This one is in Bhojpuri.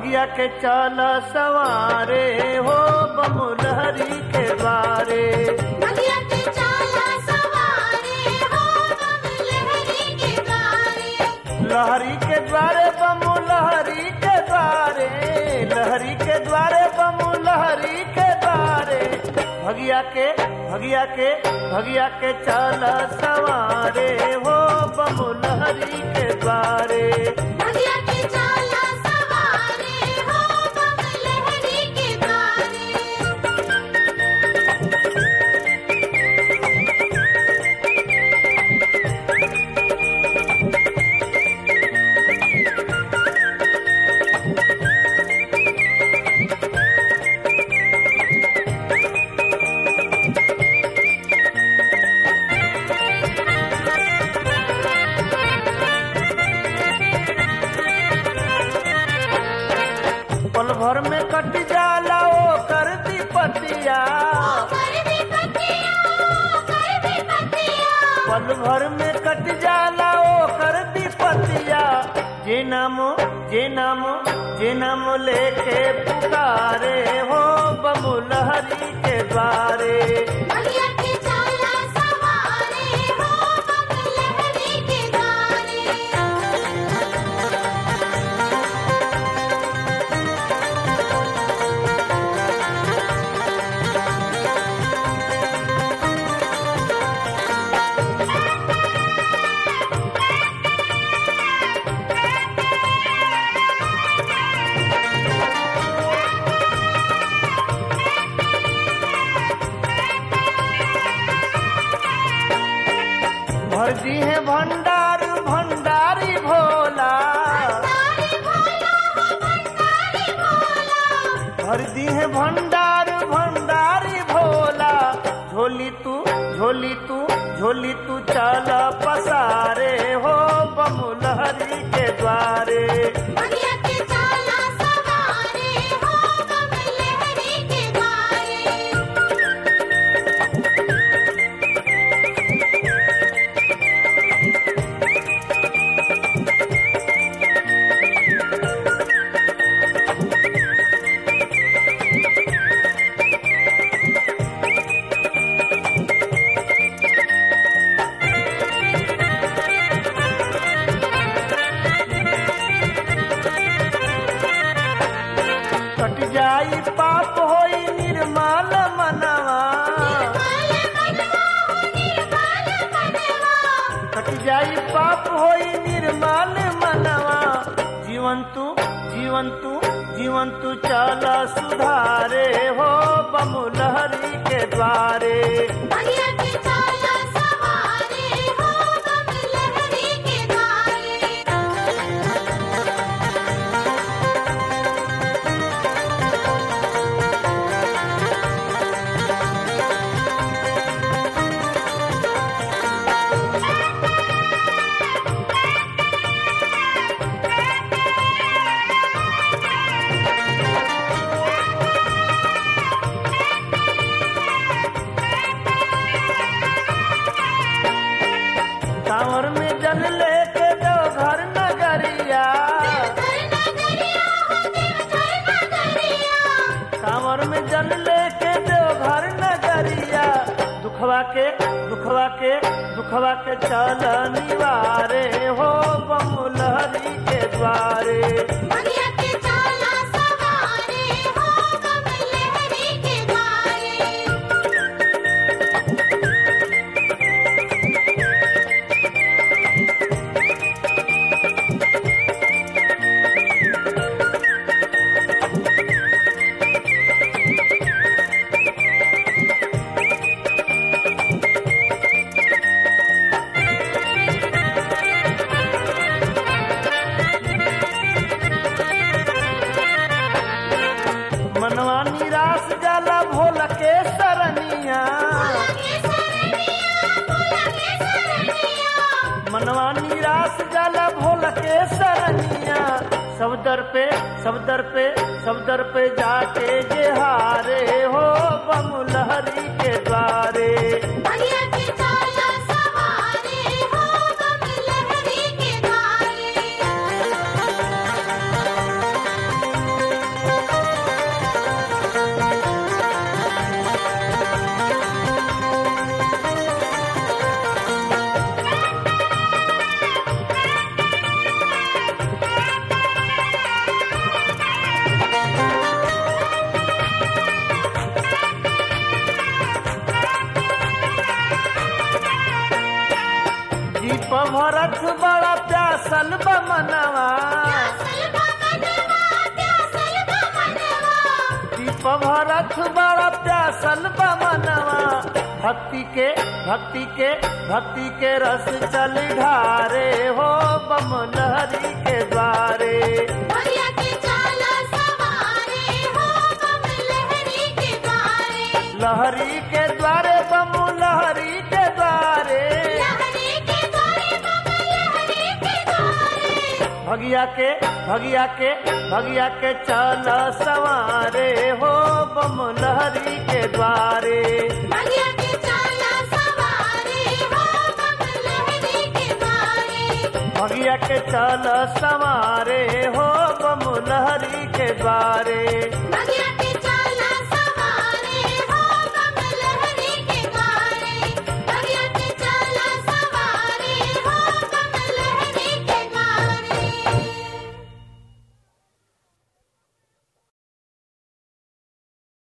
भगिया के चल सवारे हो बमुलहरी के द्वारे भगिया के चाला सवारे हो बम लहरी के द्वारे लहरी के द्वारे बमु लहरी के द्वारे लहरी के द्वारे बमु लहरी के द्वारे भगिया के भगिया के भगिया के चल सवारे हो बमु लहरी के द्वारे भगिया के चाला सवारे हो बम लहरी के द्वारे पल भर में कट जाला ओ कर दी पतिया कर भी पतिया कर भी पतिया पल भर में कट जाला ओ कर दी पतिया जे नाम जे नाम जे नाम लेके पुकारे हो बमु लहरी के द्वारे भगिया के चाला सवारे हो बम लहरी के द्वारे भर दी है भंडार भंडारी भोला तारी भोला हो भंडारी भोला भर दी है भंडार भंडारी भोला झोली तू झोली तू झोली तू चल पसारे हो बमु लहरी के द्वारे भगिया के चाला सवारे हो बम लहरी के द्वारे कट जाई पाप होई निर्मल मनवा निर्मल मनवा हो निर्मल मनवा कट जाई पाप होई निर्मल मनवा जीवन तू जीवन तू जीवन तू चल सुधारे हो बमु लहरी के द्वारे भगिया के चाला सवारे हो बम लहरी के द्वारे कांवर में जल लेके दो घर नगरिया घर नगरिया हो देवघर नगरिया कांवर में जल लेके दो घर नगरिया दुखवा के दुखवा के दुखवा के चल निवारे हो बमु लहरी के द्वारे भगिया के चाला सवारे हो बम लहरी के द्वारे मनवा निराश जाला भोला के सरनिया के सरनिया भोला के सरनिया मनवा निराश जाला भोला के सरनिया सब दर पे सब दर पे सब दर पे जाके जे हारे हो बमु लहरी के द्वारे भगिया के चाला सवारे हो बम लहरी के द्वारे भरत बड़ा प्यासल बमनवा प्यासल बमनवा प्यासल बमनवा दीप भरत बड़ा प्यासल बमनवा भक्ति के भक्ति के भक्ति के रस चल ढारे हो बम लहरी के द्वारे भैया के चाला सवारे हो बम लहरी के द्वारे लहरी के द्वारे बम लहरी के द्वारे लहरी के द्वारे बम लहरी के द्वारे भगिया के भगिया के भगिया के चल सवारे हो बम लहरी के द्वारे भैया के चाला सवारे हो बम लहरी के द्वारे भगिया के चल सवारे हो बम लहरी के द्वारे भैया के